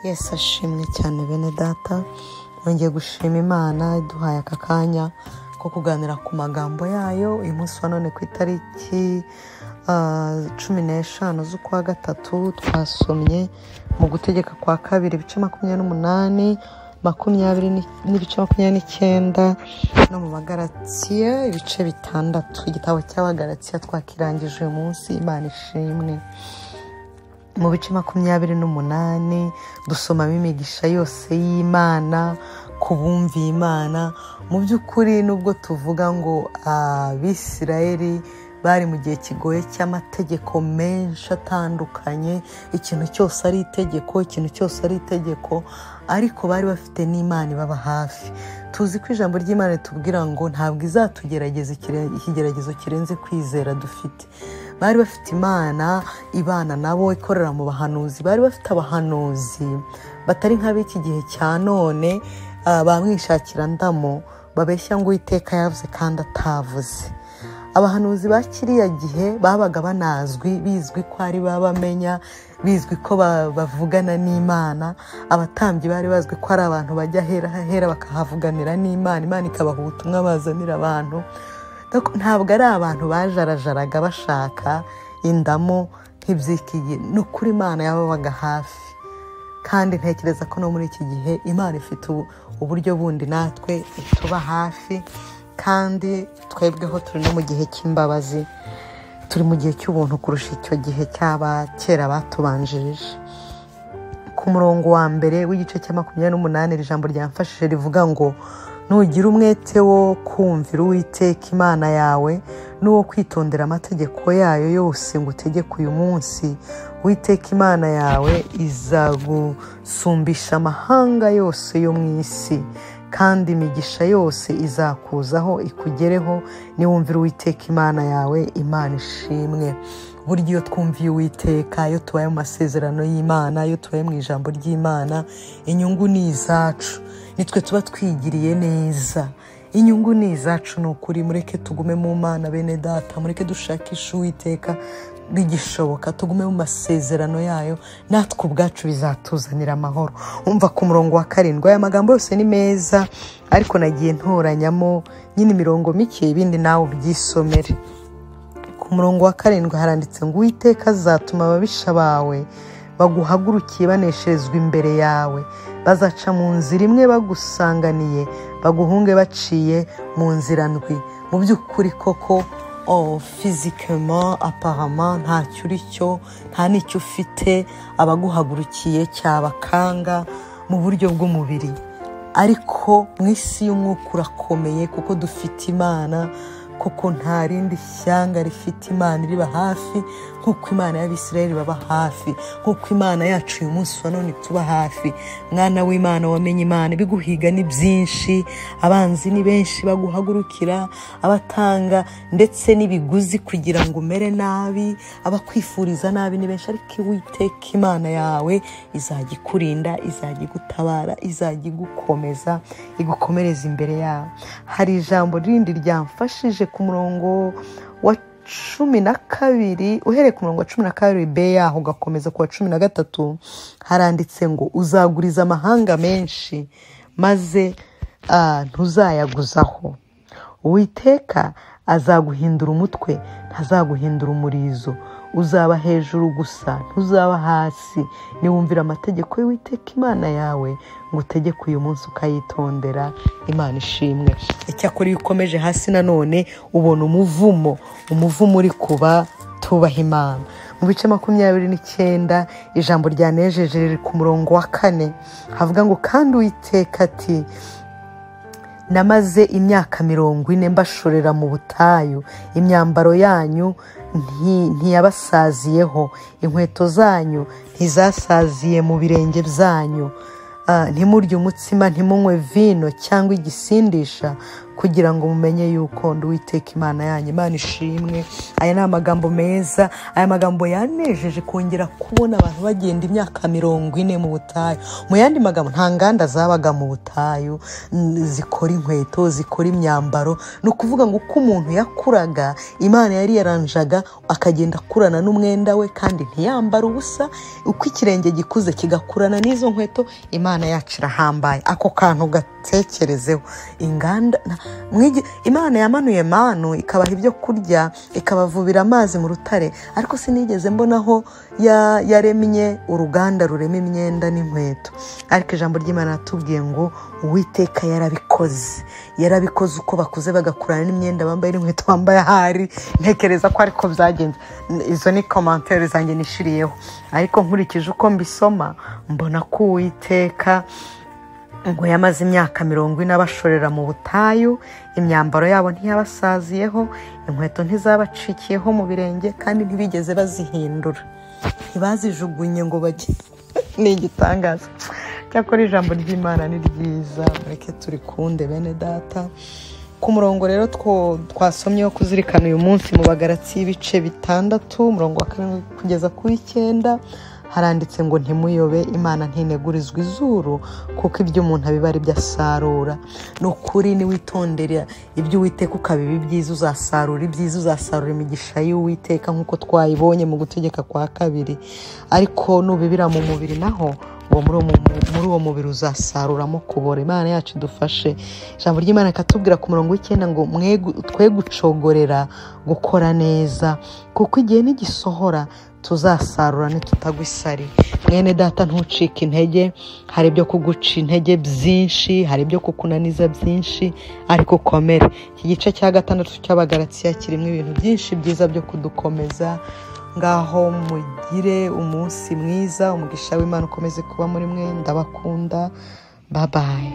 Yesu ashimwe cyane bene data yongeye gushima imana iduhaye aka kanya ko kuganira ku magambo yayo uyu munsi wa none ku itariki cumi n'eshanu z'ukwa gatatu twasomye mu gutegeka kwa kabiri ibice makumyabiri n'umunani makumyabiri n'ibice makumyabiri n'icyenda no mu bagaratiye ibice bitandatu igitabo cy'abagaratiya twakirangije uyu munsi imana ishimwe mu bice makumyabiri n'umunani dusomamo imigisha yose y'imana ku bumviye imana mu by'ukuri nubwo tuvuga ngo abisirayeli bari mu gihe kigoye cy'amategeko menshi atandukanye ikintu cyose ari itegeko ikintu cyose ari itegeko ariko bari bafite n'imana ibaba hafi tuzi ko ijambo ry'imana ritubwira ngo ntabwo izatugerageza ikigeragezo kirenze kwizera dufite bari bafite imana ibana nabo ikorera mu bahanuzi bari bafite abahanuzi batari nk'ab'iki gihe cya none bamwishakira ndamo babeshya ngo uwiteka yavuze kandi atavuze abahanuzi ba kiriya gihe babaga banazwi bizwi ko ari bamenya bizwi ko bavugana n'imana abatambyi bari bazwi ko ari abantu bajya ahera ahera bakahavuganira n'imana imana ikabaha ubutumwa bazanira abantu ntabwo ari abantu bajarajaraga bashaka indamo nk'ibyikiye ni ukuri imana yababaga hafi kandi ntekereza ko no muri iki gihe imana ifite uburyo bundi natwe ituba hafi kandi twebweho turi no mu gihe cy'imbabazi turi mu gihe cy'ubuntu kurusha icyo gihe cy'abakera batubanjirije ku murongo wa mbere w'igice cya makumyabiri n'umunani iri jambo ryamfashije rivuga ngo nugira umwete wo kumvira uwiteka imana yawe n'uwo kwitondera amategeko yayo yose ngo utegeke uyu munsi witeka imana yawe izagusumbisha amahanga yose yo mu isi kandi imigisha yose izakuzaho ikugereho niwumvira uwiteka imana yawe imana ishimwe burya iyo twumviye uwiteka iyo tubaye mu masezerano y'imana iyo tubaye mu ijambo ry'imana inyungu ni izacu nitwe tuba twigiriye neza inyungu ni izacu ni ukuri mureke tugume mu mana bene data mureke dushakishe uwiteka bigishoboka tugume mu masezerano yayo natwe ubwacu bizatuzanira amahoro umva ku murongo wa karindwi aya magambo yose ni meza ariko nagiye ntoranyamo nyine imirongo mike ibindi nawe ubyisomere ku murongo wa karindwi haranditse ngo uwiteka azatuma ababisha bawe baguhagurukiye banesherezwa imbere yawe bazaca mu nzira imwe bagusanganiye baguhunge baciye mu nzira ndwi mu by'ukuri koko fizikama aparama ntacyo uri cyo nta n'icyo ufite abaguhagurukiye cyabakanga mu buryo bw'umubiri ariko mu isi y'umwuka urakomeye kuko dufite imana kuko nta rindi shyanga rifite imana iriba hafi nk'uko imana y'abisirayeli baba hafi nk'uko imana yacu uyu munsi wa none tuba hafi mwana w'imana wamenye imana ibiguhiga ni byinshi abanzi ni benshi baguhagurukira abatanga ndetse n'ibiguzi kugira ngo umere nabi abakwifuriza nabi ni benshi ariko iwiteka imana yawe izajya ikurinda izajya igutabara izajya igukomeza igukomereza imbere yawe hari ijambo rindi ryamfashije ku murongo wa cumi na kabiri uhereye ku murongo wa cumi na kabiri be yaho ugakomeza ku wa cumi na gatatu haranditse ngo uzaguriza amahanga menshi maze ntuzayaguzaho uwiteka azaguhindura umutwe ntazaguhindura umurizo uzaba hejuru gusa ntuzaba hasi niwumvira amategeko y'uwiteka imana yawe ngo utegeke uyu munsi ukayitondera imana ishimwe icyakora iyo ukomeje hasi nanone ubona umuvumo umuvumo uri kuba tubaha imana mu bice makumyabiri n'icyenda ijambo ryanejeje riri ku murongo wa kane havuga ngo kandi uwiteka ati namaze imyaka mirongo ine mbashorera mu butayu imyambaro yanyu ntiyabasaziyeho inkweto zanyu ntizasaziye mu birenge byanyu ntimurye umutsima ntimunywe vino cyangwa igisindisha kugira ngo mumenye yuko ndi uwiteka imana yanyu imana ishimwe aya ni amagambo meza aya magambo yanejeje kongera kubona abantu bagenda imyaka mirongo ine mu butayu mu yandi magambo nta nganda zabaga mu butayu n- zikora inkweto zikora imyambaro ni ukuvuga ngo uko umuntu yakuraga imana yari yaranjaga akagenda akurana n'umwenda we kandi ntiyambara ubusa uko ikirenge gikuze kigakurana n'izo nkweto imana yacu irahambaye ako kantu gatekerezeho inganda na- mwigi- imana yamanuye manu ikabaha ibyo kurya ikabavubira amazi mu rutare ariko sinigeze mbonaho ya- yaremye uruganda rurema imyenda n'inkweto ariko ijambo ry'imana yatubwiye ngo uwiteka yarabikoze yarabikoze uko bakuze bagakurana n'imyenda bambaye n'inkweto bambaye ahari ntekereza ko ariko byagenze izo ni komantere zanjye nishiriyeho ariko nkurikije uko mbisoma mbona ko uwiteka ngo yamaze imyaka mirongo ine abashorera mu butayu imyambaro yabo ntiyabasaziyeho inkweto ntizabacikiyeho mu birenge kandi ntibigeze bazihindura ntibazijugunye ngo bajye ni igitangaza cyakora ijambo ry'imana ni ryiza mureke turikunde bene data ku murongo rero two- twasomyeho kuzirikana uyu munsi mu bagaratsi y'ibice bitandatu umurongo wa karindwi kugeza ku w'icyenda haranditse ngo ntimuyobe imana ntinegurizwa izuru kuko ibyo umuntu abiba ari byo asarura ni ukuri niwitondera ibyo uwiteka ukabiba ibyiza uzasarura ibyiza uzasarura imigisha y'uwiteka nk'uko twayibonye mu gutegeka kwa kabiri ariko nubibira mu mubiri naho uwo muri uwo mu- muri uwo mubiri uzasaruramo kubora imana yacu idufashe ijambo ry'imana rikatubwira ku murongo w'icyenda ngo "Mwe- twe gucogorera gukora neza kuko igihe nigisohora tuzasarura ntitutagwa isari mwene data ntucike intege hari ibyo kuguca intege byinshi hari ibyo kukunaniza byinshi ariko ukomere iki gice cya gatandatu cy'abagaratsiya kirimo ibintu byinshi byiza byo kudukomeza ngaho mugire umunsi mwiza umugisha w'imana ukomeze kuba muri mwe ndabakunda babaye